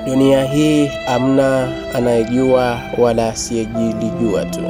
Dunia hii amna anayejua wala asiyejilijua tu.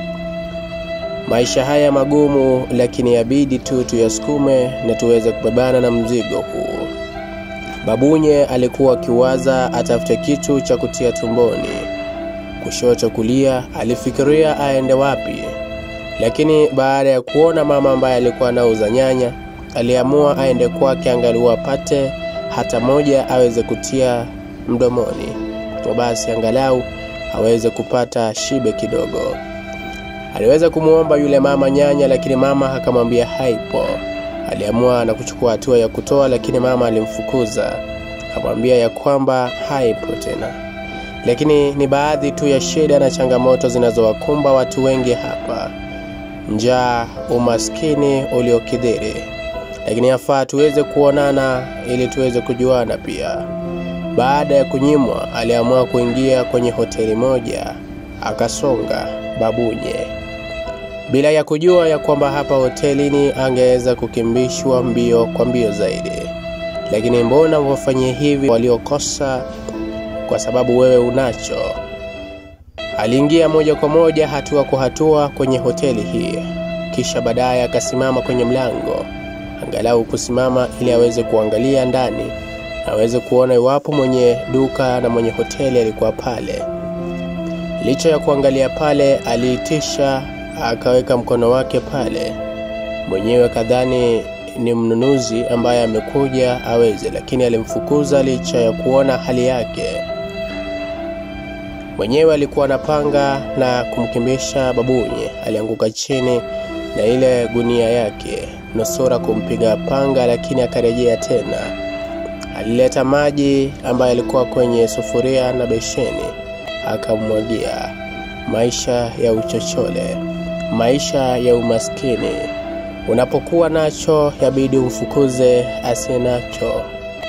Maisha haya magumu, lakini yabidi tu tuyasukume na tuweze kubebana na mzigo huu. Babunye alikuwa akiwaza atafute kitu cha kutia tumboni. Kushoto kulia, alifikiria aende wapi, lakini baada ya kuona mama ambaye alikuwa anauza nyanya, aliamua aende kwake angalau apate hata moja aweze kutia mdomoni, kwa basi angalau aweze kupata shibe kidogo. Aliweza kumwomba yule mama nyanya, lakini mama akamwambia haipo. Aliamua na kuchukua hatua ya kutoa, lakini mama alimfukuza, akamwambia ya kwamba haipo tena. Lakini ni baadhi tu ya shida na changamoto zinazowakumba watu wengi hapa: njaa, umaskini uliokithiri. Lakini yafaa tuweze kuonana ili tuweze kujuana pia. Baada ya kunyimwa, aliamua kuingia kwenye hoteli moja, akasonga Babunye bila ya kujua ya kwamba hapa hotelini angeweza kukimbishwa mbio kwa mbio zaidi. Lakini mbona wafanyie hivi waliokosa kwa sababu wewe unacho? Aliingia moja kwa moja, hatua kwa hatua kwenye hoteli hii, kisha baadaye akasimama kwenye mlango, angalau kusimama ili aweze kuangalia ndani, aweze kuona iwapo mwenye duka na mwenye hoteli alikuwa pale. Licha ya kuangalia pale, aliitisha akaweka mkono wake pale. Mwenyewe kadhani ni mnunuzi ambaye amekuja aweze, lakini alimfukuza licha ya kuona hali yake. Mwenyewe alikuwa anapanga na kumkimbisha Babunye. Alianguka chini na ile gunia yake, nusura kumpiga panga, lakini akarejea tena. Alileta maji ambayo alikuwa kwenye sufuria na besheni, akamwagia. Maisha ya uchochole maisha ya umaskini. Unapokuwa nacho yabidi umfukuze asiye nacho.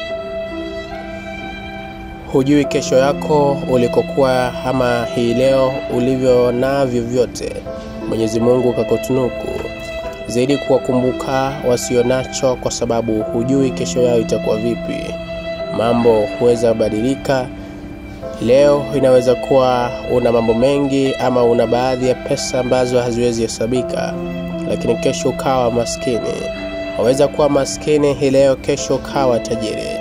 Hujui kesho yako ulikokuwa ama hii leo ulivyo navyo vyote. Mwenyezi Mungu kakutunuku zaidi kuwakumbuka wasio nacho, kwa sababu hujui kesho yao itakuwa vipi. Mambo huweza badilika. Leo inaweza kuwa una mambo mengi ama una baadhi ya pesa ambazo haziwezi hesabika, lakini kesho ukawa maskini. Waweza kuwa maskini hii leo, kesho ukawa tajiri.